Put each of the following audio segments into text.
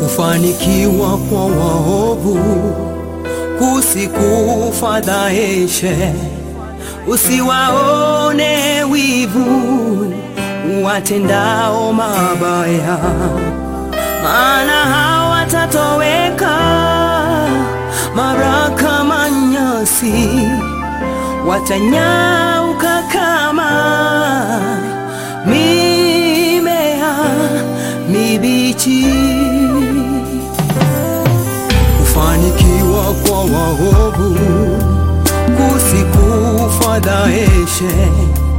Kufanikiwa kwa waovu kusikufadhaishe, usiwaone wivu watendao mabaya, maana hawatatoweka mara kama nyasi, watanyauka kama mimea mibichi. Kufanikiwa kwa waovu kusikufadhaishe,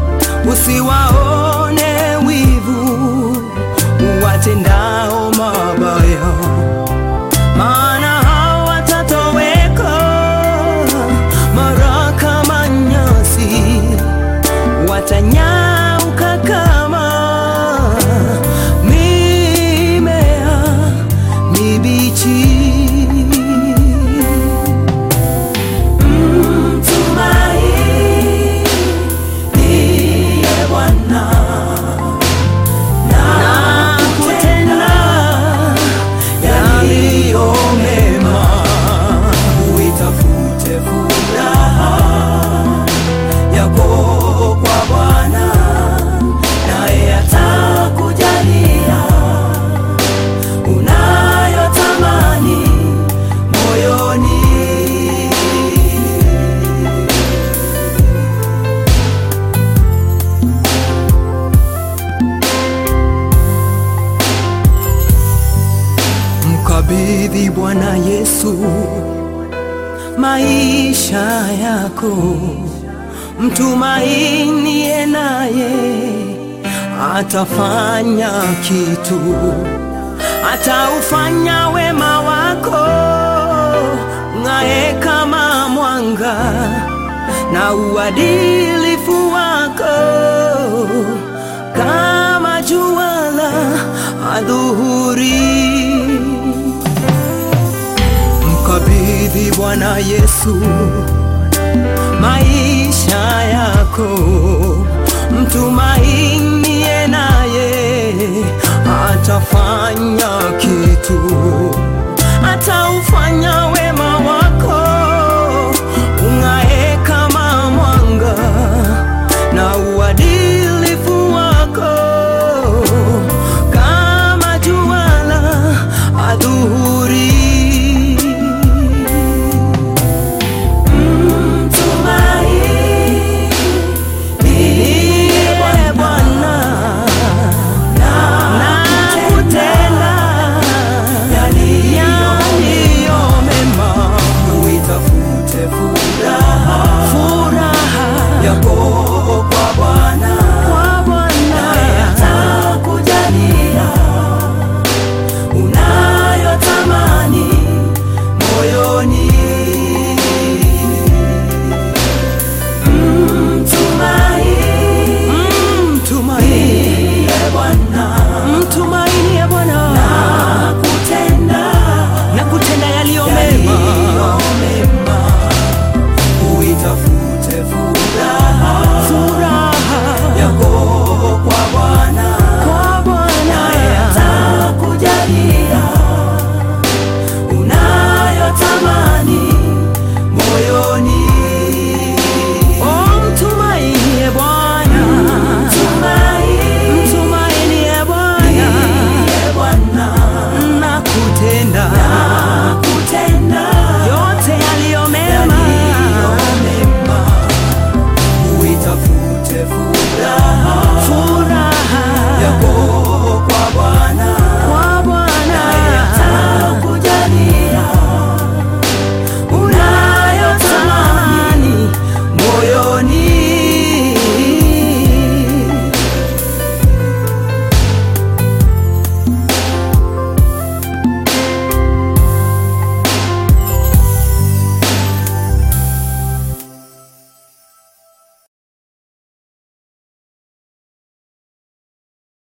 usiwaone wivu watendao mabaya, maana hawatatoweka mara kama nyasi, watanyauka kama mimea mibichi. Mtumaini Bwana na kutenda yaliyo mema, uitafute furaha yako kwa Bwana, naye atakujalia unayotamani moyoni. Mkabidhi Bwana Yesu maisha yako, mtumainie naye atafanya kitu, ataufanya wema wako ng'ae kama mwanga na uadilifu wako kama jua la adhuhuri. Mkabidhi Bwana Yesu maisha yako, mtumainie naye atafanya kitu, ataufanya wema wako ung'ae kama mwanga na uadilifu wako kama jua la adhuhuri. Mtumaini Bwana na kutenda yaliyo mema, uitafute furaha yako kwa Bwana, naye atakujalia unayotamani moyoni. Mtumaini Bwana, mtumainie Bwana na kutenda na kutenda yaliyo mema, uitafute furaha furaha yako kwa Bwana, kwa Bwana naye atakujalia unayotamani moyoni. Oh, mtumainie Bwana, mtumainie Bwana na kutenda yote yaliyo mema, uitafute furaha yako